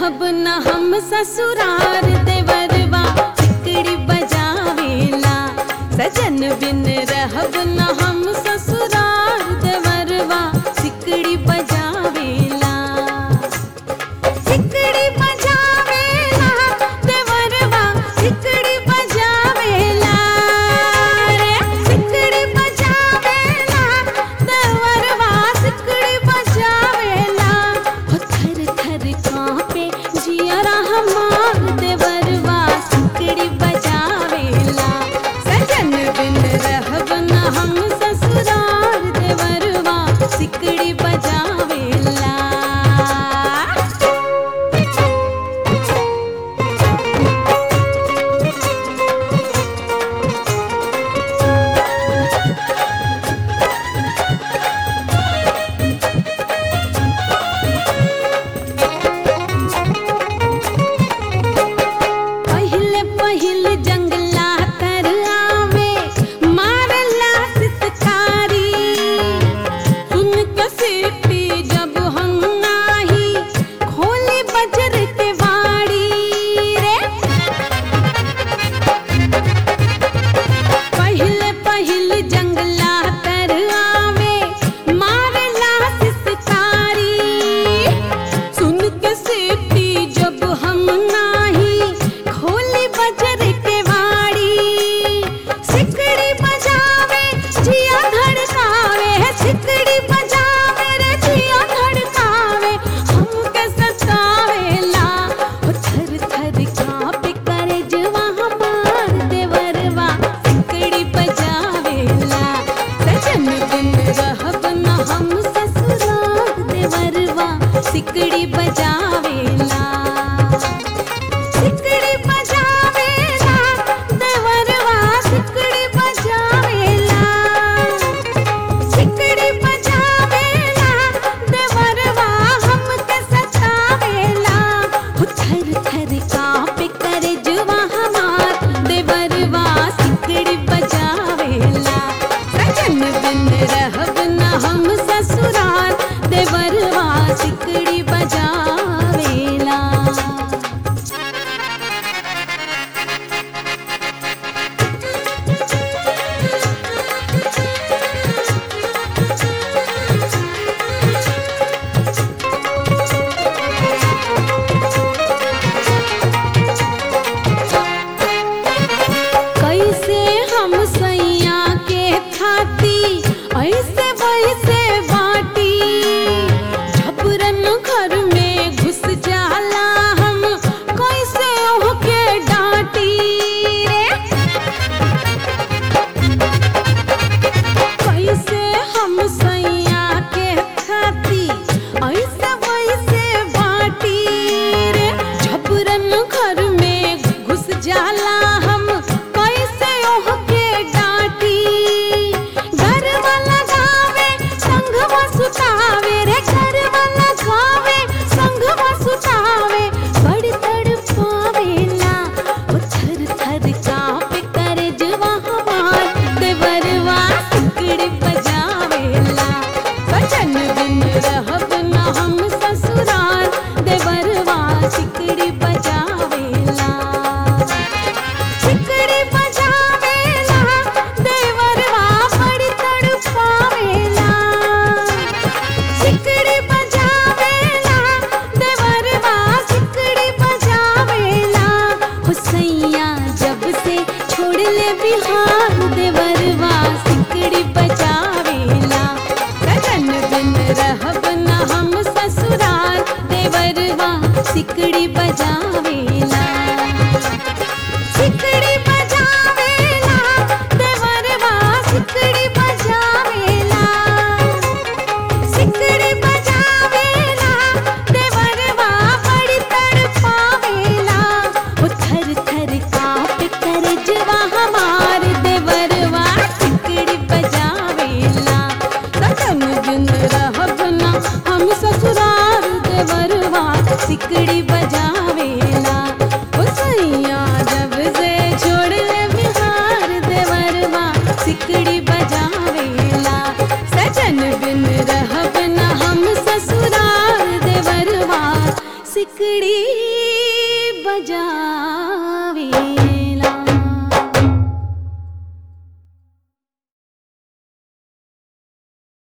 रहब न हम ससुरार देवरवा सिकड़ी बजावेला सजन बिन रहब न हम ससुरार देवरवा सिकड़ी बजावेला सिकड़ी बजावेला देवरवा सिकड़ी बजावेला रे सिकड़ी बजावेला देवरवा सिकड़ी बजावेला हो थर थर कांपे जियरा हमार देवरवा सिकड़ी बजावेला सजन बिन रहब न हम ससुरार देवरवा सिकड़ी बजावेला पहिले पहिले जंगला तर आवे मारला सितकारी सुन के सीटी जब हम नाही खोली बजर के वाड़ी रे पहिले पहिले जंगला तर आवे मारला सितकारी सुन के सीटी जब हम नाही खोली बजर के वाड़ी सिकड़ी बजावे जिया धड़कावे सिकड़ी बजावे रे जिया धड़कावे हमके सतावेला हो थर थर कांपे करे जवा हमार देवरवा सिकड़ी बजावेला सजन बिन रहब न हम ससुराल देवरवा सिकड़ी बजावेला सिकड़ी बजावेला देवरवा सिकड़ी बजावेला सिकड़ी बजावेला देवरवा हमके सतावेला हो थर थर कांपे करे जुवा हमार देवरवा सिकड़ी बजावेला सजन बिन रहब न हम ससुराल देवरवा सिकड़ी बजावेला कैसे हम सैया के खाती ऐसे वैसे बाटी झपरन घर में घुस जाला हम कैसे ओहके डांटी रे कैसे हम सैया के खाती ऐसे वैसे बाटी रे झपरन घर में घुस जाला हम कैसे ओहके डांटी घर वाला गावे संघवा सुतावे रे घर वाला गावे संघवा सुतावे बड़ तड़पावेला ओ थर थर कांपे करे जवा हमार देवरवा सिकड़ी बजावेला बचन बिन रहब न हम ससुराल देवरवा सिकड़ी बजावेला सिकड़ी बजावेला देवरवा बड़ी तड़पावेला सिकड़ी बजावेला देवरवा सिकड़ी बजावेला हो सैया जब से छोड़ ले बिहार देवरवा सिकड़ी बजावेला सजन बिन रहब न हम ससुराल देवरवा सिकड़ी बजावेला सिकड़ी बजावेला देवरवा सिकड़ी बजावेला सिकड़ी बजावेला देवरवा बड़ी तड़पावेला ओ थर थर कांपे करे जवा हमार देवरवा सिकड़ी बजावेला सजन बिन रहब न हम ससुराल देवरवा सिकड़ी बजावेला ओ सैया जब से छोड़ ले बिहार देवरवा सिकड़ी बजावेला सजन बिन रहब न हम ससुराल देवरवा सिकड़ी मजा